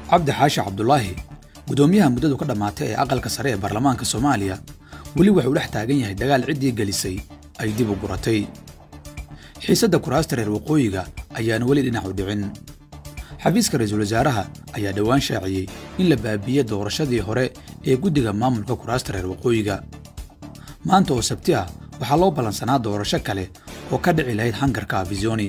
cabdi xaashi cabdulaahi guddoomiyaha muddadu ka dhammaatay ee aqalka sare ee baarlamaanka soomaaliya weli wuxuu dhex taagan yahay dagaal ciddii gelisay ay dib u guratay xiisadda kuraasta reer waqooyiga ayaan weli dhinac u dhicin xafiiska ra'iisul wasaaraha ayaa dhowaan shaaciyey in la baabiiyey doorashadii hore ee guddiga maamulka kuraasta reer waqooyiga maanta oo sabti ah waxaa loo ballansanaa doorasho kale oo ka dhici lahayd hangarka afisoni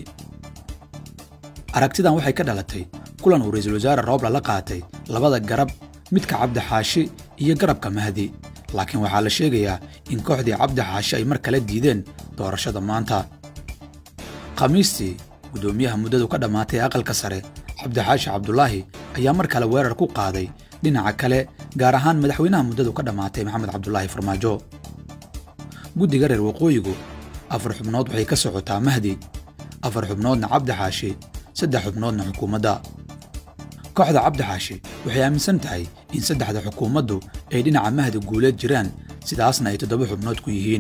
aragtidan waxay ka dhalatay kulan uu ra'iisul wasaare roobla la qaatay labada garab midka cabdi xaashi iyo garabka mahdi laakiin waxaa la sheegayaa in kooxdii cabdi xaashi ay mar kale diideen doorashada maanta khamiistii guddoomiyaha muddadu ka dhammaatay aqalka sare cabdixaashi cabdulaahi ayaa mar kale weerar ku qaaday dhinaca kale gaar ahaan madaxweynaha muddadu ka dhammaatay maxamed cabdulaahi farmaajo guddiga reer waqooyigu afar xubnood waxay ka socotaa mahdi afar xubnoodna cabdixaashi saddex xubnoodna xukuumadda kooxda cabdixaashi waxay aaminsan tahay in saddexda xukuumaddu ay dhinaca mahdi guuleed jiraan sidaasna ay toddoba xubnood ku yihiin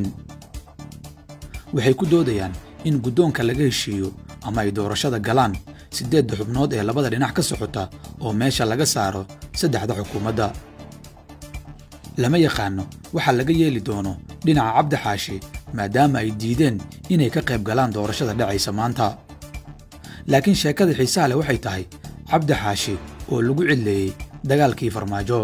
waxay ku doodayaan in guddoonka laga heshiiyo ama ay doorashada galaan siddeedda xubnood ee labada dhinac ka socota oo meesha laga saaro saddexda xukuumadda lama yaqaanno waxa laga yeeli doono dhinaca cabdixaashi maadaama ay diideen inay ka qayb galaan doorashada dhacaysa maanta laakiin sheekada xiisaha leh waxay tahay cabdixaashi oo lagu cidleeyey dagaalkii farmaajo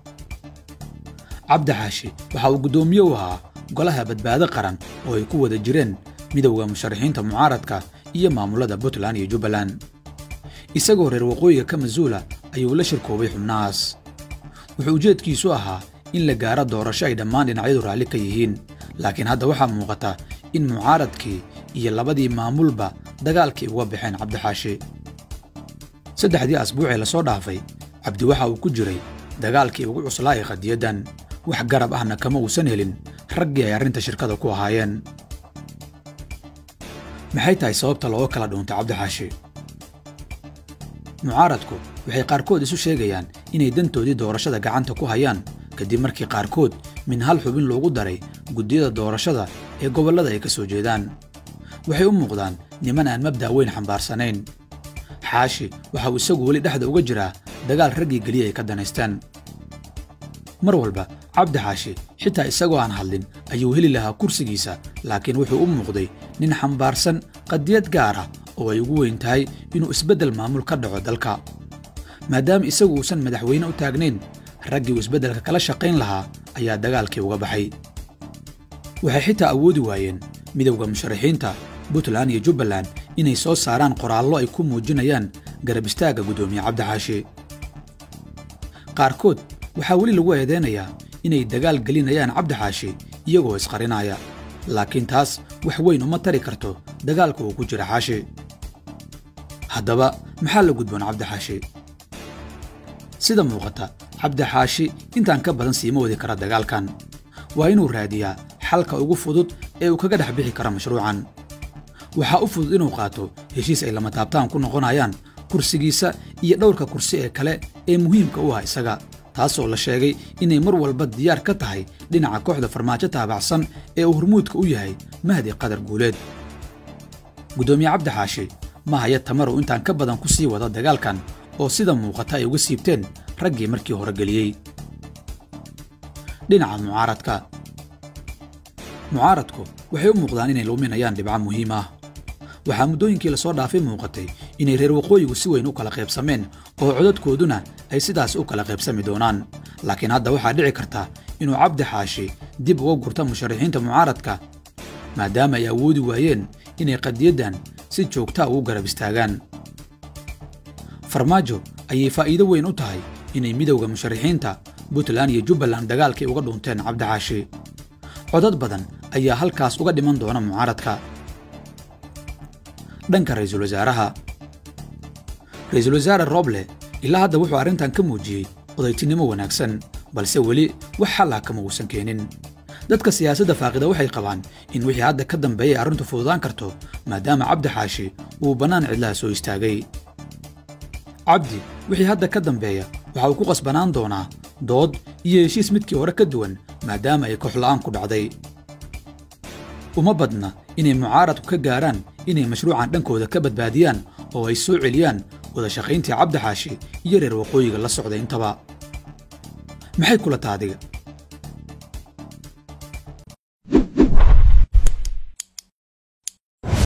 cabdixaashi waxa uu guddoomiye u ahaa golaha badbaado qaran oo ay ku wada jireen midowda musharaxiinta mucaaradka iyo maamulada puntland iyo jubbaland isagoo reer waqooyiga ka masuula ayuu la shirkoobay xubnahaas wuxuu ujeedkiisu ahaa in la gaaro doorasho ay dhammaan dhinacyadu raalli ka yihiin laakiin hadda waxaa muuqata in mucaaradkii iyo labadii maamulba dagaalkii uga baxeen cabdixaashi saddexdii asbuucee lasoo dhaafay cabdi waxa uu ku jiray dagaalkii ugu cuslaa ee qadiyaddan wax garab ahna kama uusan helin raggii ay arrinta shirkada ku ahaayeen maxay tahay sababta looga kala dhuuntay cabdixaashi mucaaradku waxay qaarkood isu sheegayaan inay dantoodii doorashada gacanta ku hayaan kadib markii qaarkood min hal xubin loogu daray guddiyada doorashada ee gobollada ay ka soo jeedaan waxay u muuqdaan niman aan mabda' weyn xambaarsanayn xaashi waxa uu isagu weli dhexda uga jiraa dagaal raggii geliya ay ka danaystaan mar walba cabdi xaashi xitaa isagoo aan hadlin ayuu heli lahaa kursigiisa laakiin wuxuu u muuqday nin xambaarsan qadiyad gaar ah oo ay ugu weyn tahay inuu isbeddel maamul ka dhaco dalka maadaama isagu uusan madaxweyne u taagnayn raggii uu isbeddelka kala shaqayn lahaa ayaa dagaalkii uga baxay waxay xitaa awoodi waayeen midowda musharaxiinta puntland iyo jubbaland inay soo saaraan qoraallo ay ku muujinayaan garab istaagga guddoomiye cabdixaashi qaarkood waxaa weli lagu eedeynayaa inay dagaal gelinayaan cabdixaashi iyagoo isqarinaya laakiin taas wax weyn uma tari karto dagaalka uu ku jira xaashi haddaba maxaa la gudboon cabdixaashi sida muuqata cabdixaashi intaan ka badan siima wadi kara dagaalkan waa inuu raadiyaa xalka ugu fudud ee uu kaga dhex bixi karo mashruucan waxaa u fudud inuu qaato heshiis ay lama taabtaan ku noqonayaan kursigiisa iyo dhowrka kursi ee kale ee muhiimka u ah isaga taasoo la sheegay inay mar walba diyaar ka tahay dhinaca kooxda farmaajo taabacsan ee uu hormuudka u yahay mahdi qadar guuleed guddoomiye cabdixaashi ma haya tamarow intaan ka badan ku sii wada dagaalkan oo sida muuqata ay uga siibteen raggii markii hore geliyey dhinaca mucaaradka mucaaradku waxay u muuqdaan inay luminayaan dhibco muhiim ah waxaa muddooyinkii lasoo dhaafay muuqatay inay reer waqooyigu si weyn u kala qaybsameen oo codadkooduna ay sidaas u kala qaybsami doonaan laakiin hadda waxaa dhici karta inuu cabdi xaashi dib uga gurta musharaxiinta mucaaradka maadaama ay awoodi waayeen inay qadiyaddan si joogtaa ugu garab istaagaan farmaajo ayay faa'iido weyn u tahay inay midowda musharaxiinta puntland iyo jubbaland dagaalkii uga dhuunteen cabdixaashi codad badan ayaa halkaas uga dhiman doona mucaaradka dhanka ra'iisul wasaaraha ra'iisul wasaare roble ilaa hadda wuxuu arrintan ka muujiyey odaytinimo wanaagsan balse weli wax xal ah kama uusan keenin dadka siyaasadda faaqida waxay qabaan in wixii hadda ka dambeeyay arrintu fududaan karto maadaama cabdi xaashi uu bannaan cidlaha soo istaagay cabdi wixii hadda ka dambeeya waxa uu ku qasbanaan doonaa dood iyo heshiis midkii hore ka duwan maadaama ay kooxla'aan ku dhacday uma badna inay mucaaradku ka gaaraan inay mashruucan dhankooda ka badbaadiyaan oo ay soo celiyaan wada shaqayntii cabdi xaashi iyo reer waqooyiga la socday intaba maxay kula taha adiga